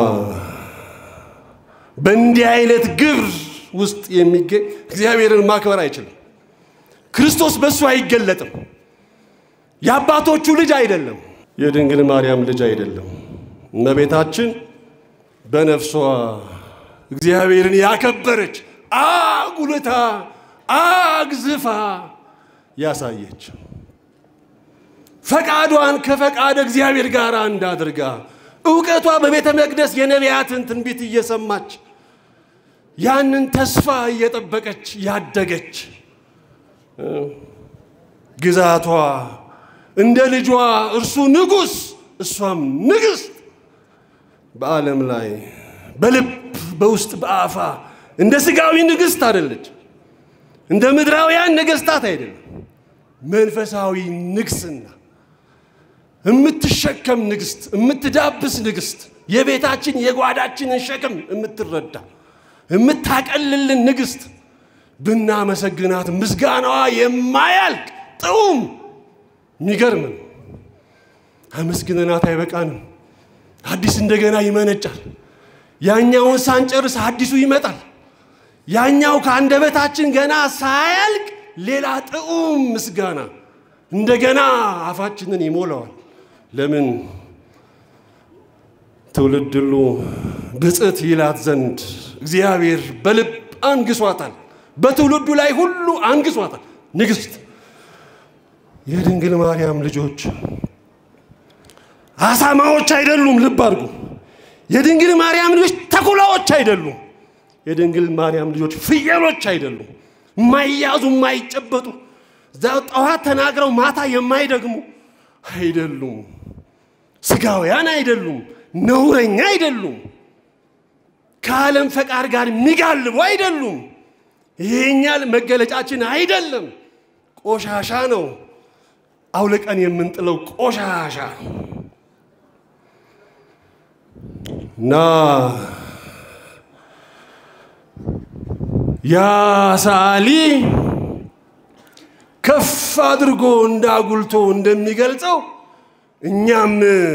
በእንዲህ አይነት ግብር ውስጥ የሚገኝ እግዚአብሔርን ማክበር አይችልም። ክርስቶስ በእሱ አይገለጥም። የአባቶቹ ልጅ አይደለም። የድንግል ማርያም ልጅ አይደለም። እመቤታችን በነፍሷ እግዚአብሔርን ያከበረች አጉልታ አግዝፋ ያሳየች ፈቃዷን ከፈቃደ እግዚአብሔር ጋር እንዳድርጋ እውቀቷ በቤተ መቅደስ የነቢያትን ትንቢት እየሰማች ያንን ተስፋ እየጠበቀች ያደገች ግዛቷ እንደ ልጇ እርሱ ንጉሥ እሷም ንግሥት በዓለም ላይ በልብ በውስጥ በአፋ እንደ ስጋዊ ንግሥት አይደለች። እንደ ምድራውያን ነገሥታት አይደለም። መንፈሳዊ ንግስና የምትሸከም ንግሥት፣ የምትዳብስ ንግሥት፣ የቤታችን የጓዳችንን ሸክም የምትረዳ የምታቀልልን ንግሥት ብናመሰግናት ምስጋናዋ የማያልቅ ጥዑም የሚገርም ነው። አመስግነናት አይበቃንም። አዲስ እንደገና ይመነጫል። ያኛውን ሳንጨርስ አዲሱ ይመጣል። ያኛው ከአንደበታችን ገና ሳያልቅ ሌላ ጥዑም ምስጋና እንደገና አፋችንን ይሞላዋል። ለምን ትውልድ ሁሉ ብፅዕት ይላት ዘንድ እግዚአብሔር በልብ አንግሷታል። በትውልዱ ላይ ሁሉ አንግሷታል። ንግሥት የድንግል ማርያም ልጆች አሳማዎች አይደሉም። ልብ አድርጉ። የድንግል ማርያም ልጆች ተኩላዎች አይደሉም። የድንግል ማርያም ልጆች ፍየሎች አይደሉም። የማይያዙ የማይጨበጡ ጠዋት ተናግረው ማታ የማይደግሙ አይደሉም። ስጋውያን አይደሉም። ነውረኛ አይደሉም። ከዓለም ፈቃድ ጋር የሚጋልቡ አይደሉም። ይሄኛል መገለጫችን አይደለም። ቆሻሻ ነው። አውልቀን የምንጥለው ቆሻሻ እና ያ ሰዓሊ ከፍ አድርጎ እንዳጉልቶ እንደሚገልጸው እኛም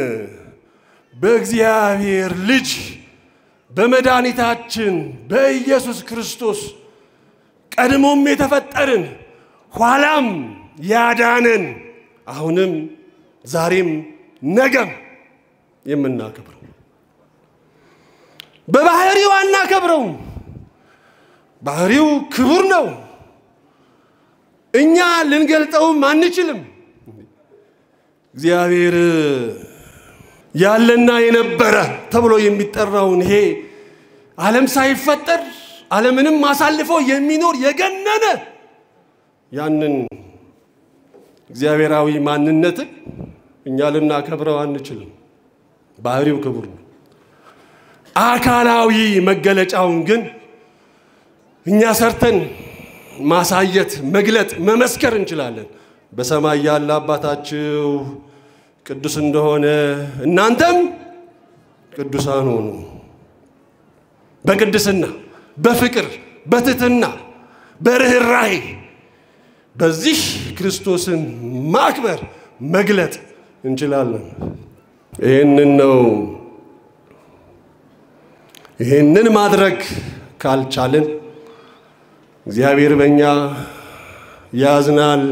በእግዚአብሔር ልጅ በመድኃኒታችን በኢየሱስ ክርስቶስ ቀድሞም የተፈጠርን ኋላም ያዳነን አሁንም ዛሬም ነገም የምናከብረው በባህሪው አናከብረውም። ባህሪው ክቡር ነው። እኛ ልንገልጠውም አንችልም። እግዚአብሔር ያለና የነበረ ተብሎ የሚጠራውን ይሄ ዓለም ሳይፈጠር ዓለምንም አሳልፎ የሚኖር የገነነ ያንን እግዚአብሔራዊ ማንነትን እኛ ልናከብረው አንችልም። ባህሪው ክቡር ነው። አካላዊ መገለጫውን ግን እኛ ሰርተን ማሳየት፣ መግለጥ፣ መመስከር እንችላለን። በሰማይ ያለ አባታችሁ ቅዱስ እንደሆነ እናንተም ቅዱሳን ሆኑ። በቅድስና፣ በፍቅር፣ በትህትና፣ በርኅራኄ በዚህ ክርስቶስን ማክበር መግለጥ እንችላለን። ይህንን ነው። ይህንን ማድረግ ካልቻልን እግዚአብሔር በእኛ ያዝናል።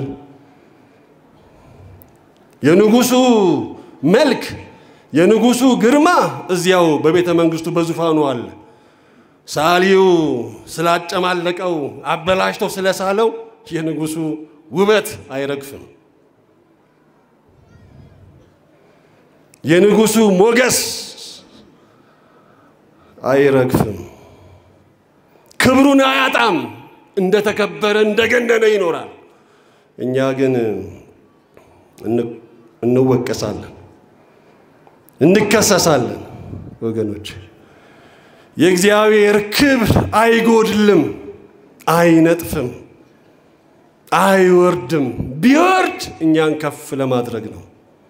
የንጉሱ መልክ የንጉሱ ግርማ እዚያው በቤተ መንግስቱ በዙፋኑ አለ። ሳሊው ስላጨማለቀው አበላሽቶ ስለሳለው የንጉሱ ውበት አይረግፍም። የንጉሱ ሞገስ አይረግፍም። ክብሩን አያጣም። እንደተከበረ እንደገነነ ይኖራል። እኛ ግን እንወቀሳለን፣ እንከሰሳለን። ወገኖች የእግዚአብሔር ክብር አይጎድልም፣ አይነጥፍም፣ አይወርድም። ቢወርድ እኛን ከፍ ለማድረግ ነው።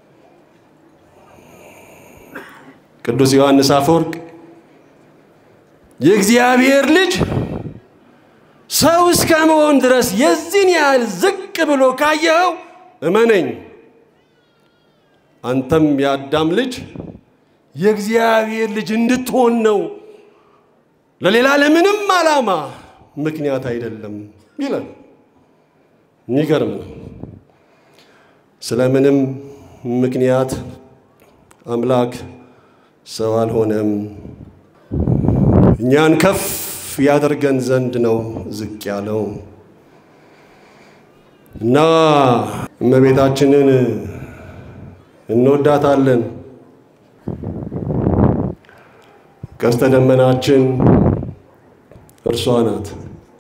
ቅዱስ ዮሐንስ አፈወርቅ የእግዚአብሔር ልጅ ሰው እስከ መሆን ድረስ የዚህን ያህል ዝቅ ብሎ ካየኸው እመነኝ፣ አንተም የአዳም ልጅ የእግዚአብሔር ልጅ እንድትሆን ነው። ለሌላ ለምንም ዓላማ ምክንያት አይደለም ይላል። የሚገርም ነው። ስለምንም ምክንያት አምላክ ሰው አልሆነም። እኛን ከፍ ያደርገን ዘንድ ነው ዝቅ ያለው እና እመቤታችንን እንወዳታለን። ቀስተ ደመናችን እርሷ ናት።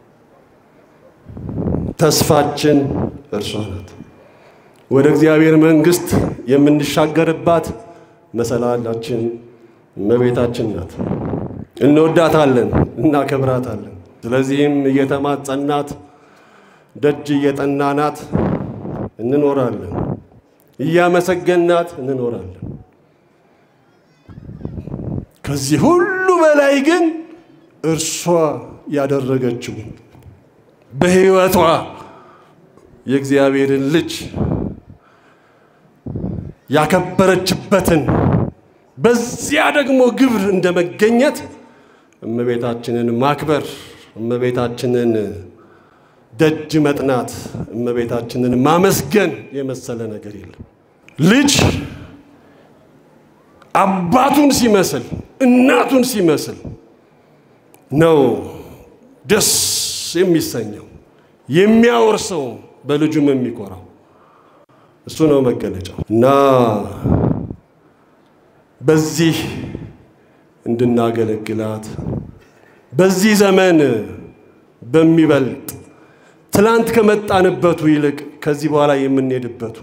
ተስፋችን እርሷ ናት። ወደ እግዚአብሔር መንግሥት የምንሻገርባት መሰላላችን እመቤታችን ናት። እንወዳታለን፣ እናከብራታለን። ስለዚህም እየተማጸናት ደጅ እየጠናናት እንኖራለን፣ እያመሰገናት እንኖራለን። ከዚህ ሁሉ በላይ ግን እርሷ ያደረገችው በሕይወቷ የእግዚአብሔርን ልጅ ያከበረችበትን በዚያ ደግሞ ግብር እንደ መገኘት እመቤታችንን ማክበር፣ እመቤታችንን ደጅ መጥናት፣ እመቤታችንን ማመስገን የመሰለ ነገር የለም። ልጅ አባቱን ሲመስል እናቱን ሲመስል ነው ደስ የሚሰኘው የሚያወርሰው በልጁም የሚኮራው እሱ ነው መገለጫው እና በዚህ እንድናገለግላት በዚህ ዘመን በሚበልጥ ትላንት ከመጣንበቱ ይልቅ ከዚህ በኋላ የምንሄድበቱ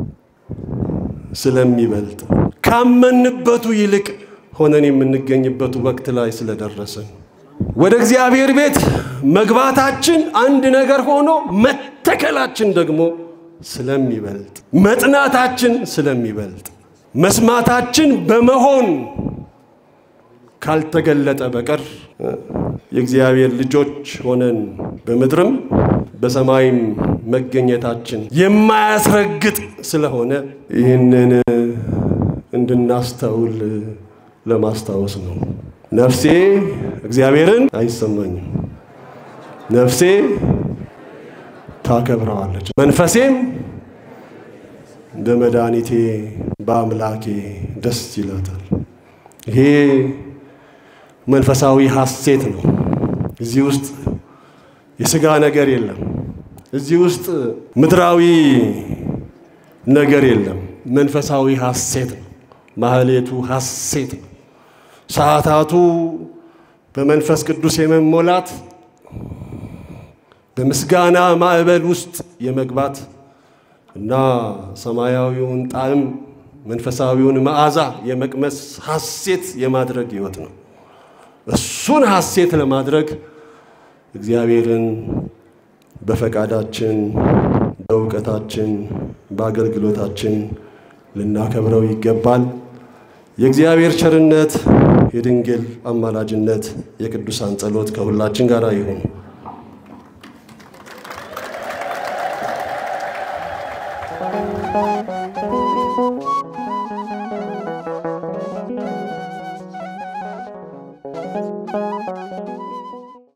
ስለሚበልጥ ካመንበቱ ይልቅ ሆነን የምንገኝበት ወቅት ላይ ስለደረስን ወደ እግዚአብሔር ቤት መግባታችን አንድ ነገር ሆኖ መተከላችን ደግሞ ስለሚበልጥ መጥናታችን ስለሚበልጥ መስማታችን በመሆን ካልተገለጠ በቀር የእግዚአብሔር ልጆች ሆነን በምድርም በሰማይም መገኘታችን የማያስረግጥ ስለሆነ ይህንን እንድናስተውል ለማስታወስ ነው። ነፍሴ እግዚአብሔርን አይሰማኝም፣ ነፍሴ ታከብረዋለች፣ መንፈሴም በመድኃኒቴ በአምላኬ ደስ ይላታል። ይሄ መንፈሳዊ ሐሴት ነው። እዚህ ውስጥ የሥጋ ነገር የለም። እዚህ ውስጥ ምድራዊ ነገር የለም። መንፈሳዊ ሐሴት ነው። ማህሌቱ ሐሴት ነው። ሰዓታቱ በመንፈስ ቅዱስ የመሞላት በምስጋና ማዕበል ውስጥ የመግባት እና ሰማያዊውን ጣዕም መንፈሳዊውን መዓዛ የመቅመስ ሐሴት የማድረግ ሕይወት ነው። እሱን ሐሴት ለማድረግ እግዚአብሔርን በፈቃዳችን፣ በእውቀታችን፣ በአገልግሎታችን ልናከብረው ይገባል። የእግዚአብሔር ቸርነት፣ የድንግል አማላጅነት፣ የቅዱሳን ጸሎት ከሁላችን ጋር ይሁን።